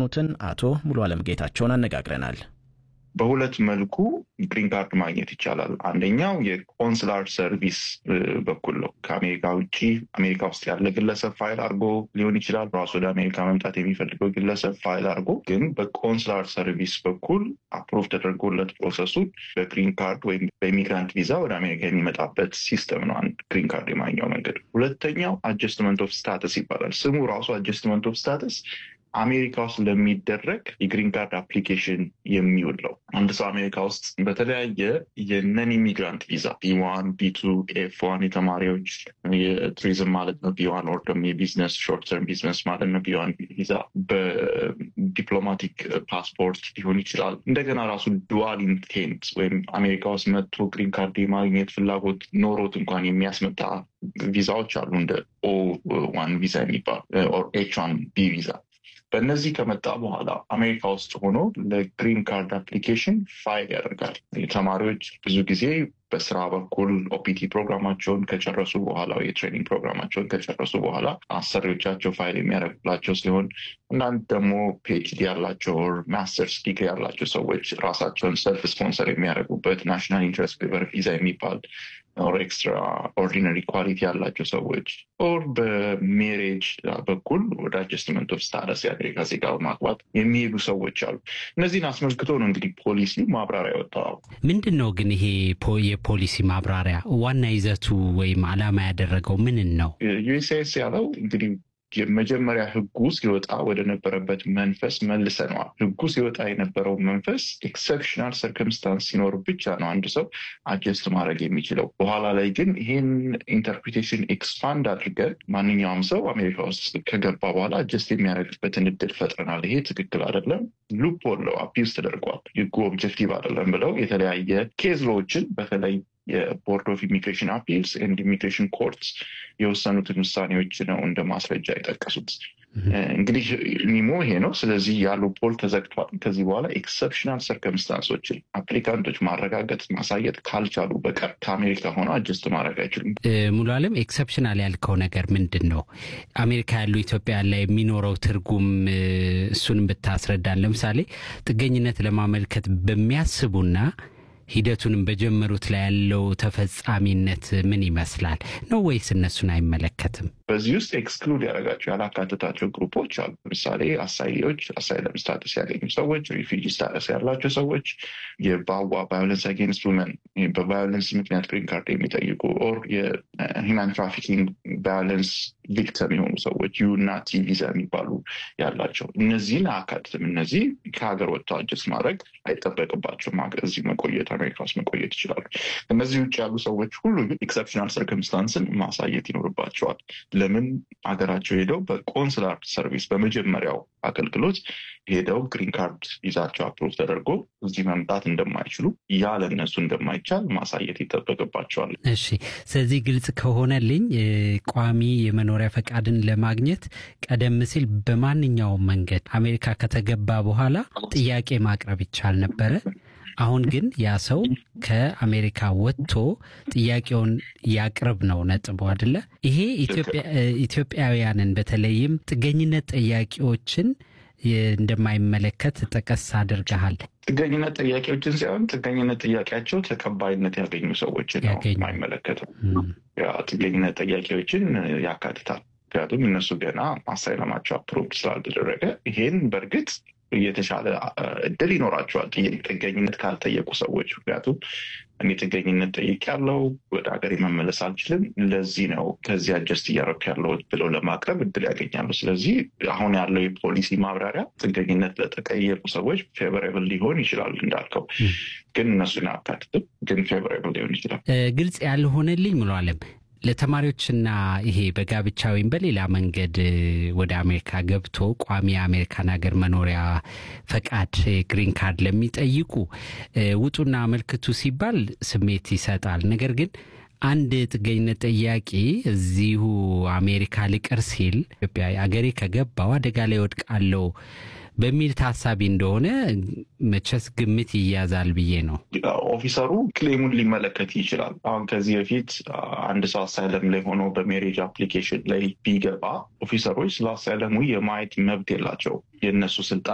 የሆኑትን አቶ ሙሉ አለም ጌታቸውን አነጋግረናል። በሁለት መልኩ ግሪን ካርድ ማግኘት ይቻላል። አንደኛው የኮንስላር ሰርቪስ በኩል ነው። ከአሜሪካ ውጭ አሜሪካ ውስጥ ያለ ግለሰብ ፋይል አድርጎ ሊሆን ይችላል። ራሱ ወደ አሜሪካ መምጣት የሚፈልገው ግለሰብ ፋይል አድርጎ ግን በኮንስላር ሰርቪስ በኩል አፕሮቭ ተደርጎለት ፕሮሰሱን በግሪን ካርድ ወይም በኢሚግራንት ቪዛ ወደ አሜሪካ የሚመጣበት ሲስተም ነው አንድ ግሪን ካርድ የማግኘው መንገድ። ሁለተኛው አጀስትመንት ኦፍ ስታተስ ይባላል። ስሙ ራሱ አጀስትመንት ኦፍ ስታተስ አሜሪካ ውስጥ ለሚደረግ የግሪን ካርድ አፕሊኬሽን የሚውል ነው። አንድ ሰው አሜሪካ ውስጥ በተለያየ የነን ኢሚግራንት ቪዛ ቢዋን፣ ቢቱ፣ ኤፍ ዋን የተማሪዎች የቱሪዝም ማለት ነው። ቢዋን ወር ደግሞ የቢዝነስ ሾርት ተርም ቢዝነስ ማለት ነው። ቢዋን ቪዛ በዲፕሎማቲክ ፓስፖርት ሊሆን ይችላል። እንደገና ራሱ ዱዋል ኢንቴንት ወይም አሜሪካ ውስጥ መጥቶ ግሪን ካርድ የማግኘት ፍላጎት ኖሮት እንኳን የሚያስመጣ ቪዛዎች አሉ እንደ ኦ ዋን ቪዛ የሚባል ኦር ኤች ዋን ቢ ቪዛ በእነዚህ ከመጣ በኋላ አሜሪካ ውስጥ ሆኖ ለግሪን ካርድ አፕሊኬሽን ፋይል ያደርጋል። ተማሪዎች ብዙ ጊዜ በስራ በኩል ኦፒቲ ፕሮግራማቸውን ከጨረሱ በኋላ የትሬኒንግ ፕሮግራማቸውን ከጨረሱ በኋላ አሰሪዎቻቸው ፋይል የሚያደርጉላቸው ሲሆን እናንት ደግሞ ፒኤችዲ ያላቸው ማስተርስ ዲግሪ ያላቸው ሰዎች ራሳቸውን ሰልፍ ስፖንሰር የሚያደርጉበት ናሽናል ኢንትረስት ዌቨር ቪዛ የሚባል ኦር ኤክስትራ ኦርዲነሪ ኳሊቲ ያላቸው ሰዎች ኦር በሜሬጅ በኩል ወደ አጀስትመንት ኦፍ ስታተስ የአሜሪካ ዜጋ በማግባት የሚሄዱ ሰዎች አሉ። እነዚህን አስመልክቶ ነው እንግዲህ ፖሊሲ ማብራሪያ ወጣው። ምንድን ነው ግን ይሄ የፖሊሲ ማብራሪያ ዋና ይዘቱ ወይም ዓላማ ያደረገው ምንን ነው? ዩኤስኤስ ያለው እንግዲህ የመጀመሪያ ህጉ ሲወጣ ወደ ነበረበት መንፈስ መልሰነዋል። ህጉ ሲወጣ የነበረው መንፈስ ኤክሰፕሽናል ሰርከምስታንስ ሲኖር ብቻ ነው አንድ ሰው አጀስት ማድረግ የሚችለው። በኋላ ላይ ግን ይህን ኢንተርፕሪቴሽን ኤክስፓንድ አድርገን ማንኛውም ሰው አሜሪካ ውስጥ ከገባ በኋላ አጀስት የሚያደርግበትን እድል ፈጥረናል። ይሄ ትክክል አይደለም፣ ሉፕ ሆለው አቢውዝ ተደርጓል፣ ህጉ ኦብጀክቲቭ አይደለም ብለው የተለያየ ኬዝ ሎዎችን በተለይ የቦርድ ኦፍ ኢሚግሬሽን አፒልስ ኤንድ ኢሚግሬሽን ኮርትስ የወሰኑትን ውሳኔዎች ነው እንደ ማስረጃ የጠቀሱት። እንግዲህ ኒሞ ይሄ ነው። ስለዚህ ያሉ ፖል ተዘግቷል። ከዚህ በኋላ ኤክሰፕሽናል ሰርከምስታንሶችን አፕሊካንቶች ማረጋገጥ ማሳየት ካልቻሉ በቀር ከአሜሪካ ሆነው አጀስት ማድረግ አይችሉም። ሙሉ አለም ኤክሰፕሽናል ያልከው ነገር ምንድን ነው? አሜሪካ ያሉ ኢትዮጵያ ላይ የሚኖረው ትርጉም እሱንም ብታስረዳን። ለምሳሌ ጥገኝነት ለማመልከት በሚያስቡና ሂደቱንም በጀመሩት ላይ ያለው ተፈጻሚነት ምን ይመስላል ነው ወይስ እነሱን አይመለከትም? በዚህ ውስጥ ኤክስክሉድ ያደረጋቸው ያላካተታቸው ግሩፖች አሉ። ለምሳሌ አሳይዎች፣ አሳይለም ስታተስ ያገኙ ሰዎች፣ ሪፊጂ ስታተስ ያላቸው ሰዎች፣ የባዋ ቫዮለንስ አጌንስት ውመን በቫዮለንስ ምክንያት ግሪን ካርድ የሚጠይቁ ኦር የሂማን ትራፊኪንግ ቫዮለንስ ቪክተም የሆኑ ሰዎች ዩ እና ቲ ቪዛ የሚባሉ ያላቸው እነዚህን አያካትትም። እነዚህ ከሀገር ወጥተው አጀስት ማድረግ አይጠበቅባቸውም። እዚህ መቆየት አሜሪካ ውስጥ መቆየት ይችላሉ። እነዚህ ውጭ ያሉ ሰዎች ሁሉ ግን ኤክሰፕሽናል ሰርከምስታንስን ማሳየት ይኖርባቸዋል። ለምን ሀገራቸው ሄደው በኮንስላር ሰርቪስ በመጀመሪያው አገልግሎት ሄደው ግሪን ካርድ ይዛቸው አፕሮቭ ተደርጎ እዚህ መምጣት እንደማይችሉ ያ ለእነሱ እንደማይቻል ማሳየት ይጠበቅባቸዋል። እሺ፣ ስለዚህ ግልጽ ከሆነልኝ ቋሚ የመኖሪያ ፈቃድን ለማግኘት ቀደም ሲል በማንኛውም መንገድ አሜሪካ ከተገባ በኋላ ጥያቄ ማቅረብ ይቻል ነበረ። አሁን ግን ያ ሰው ከአሜሪካ ወጥቶ ጥያቄውን ያቅርብ ነው ነጥቡ አይደለ? ይሄ ኢትዮጵያውያንን በተለይም ጥገኝነት ጠያቂዎችን እንደማይመለከት ጠቀስ አድርገሃል። ጥገኝነት ጥያቄዎችን ሳይሆን ጥገኝነት ጥያቄያቸው ተቀባይነት ያገኙ ሰዎችን ነው የማይመለከተው። ጥገኝነት ጥያቄዎችን ያካትታል። ምክንያቱም እነሱ ገና አሳይለማቸው አፕሮቭድ ስላልተደረገ ይሄን በእርግጥ የተሻለ እድል ይኖራቸዋል ጥገኝነት ካልጠየቁ ሰዎች። ምክንያቱም እኔ ጥገኝነት ጠይቅ ያለው ወደ ሀገር መመለስ አልችልም፣ ለዚህ ነው ከዚህ አጀስት እያደረኩ ያለው ብለው ለማቅረብ እድል ያገኛሉ። ስለዚህ አሁን ያለው የፖሊሲ ማብራሪያ ጥገኝነት ለተጠየቁ ሰዎች ፌቨሬብል ሊሆን ይችላል እንዳልከው፣ ግን እነሱን አያካትትም። ግን ፌቨሬብል ሊሆን ይችላል። ግልጽ ያልሆነልኝ ሙሉ አለም ለተማሪዎችና ይሄ በጋብቻ ወይም በሌላ መንገድ ወደ አሜሪካ ገብቶ ቋሚ የአሜሪካን ሀገር መኖሪያ ፈቃድ ግሪን ካርድ ለሚጠይቁ ውጡና አመልክቱ ሲባል ስሜት ይሰጣል። ነገር ግን አንድ ጥገኝነት ጠያቂ እዚሁ አሜሪካ ልቀር ሲል ኢትዮጵያ አገሬ ከገባው አደጋ ላይ ወድቃለው በሚል ታሳቢ እንደሆነ መቼስ ግምት ይያዛል ብዬ ነው። ኦፊሰሩ ክሌሙን ሊመለከት ይችላል። አሁን ከዚህ በፊት አንድ ሰው አሳይለም ላይ ሆኖ በሜሬጅ አፕሊኬሽን ላይ ቢገባ ኦፊሰሮች ስለ አሳይለሙ የማየት መብት የላቸው የእነሱ ስልጣን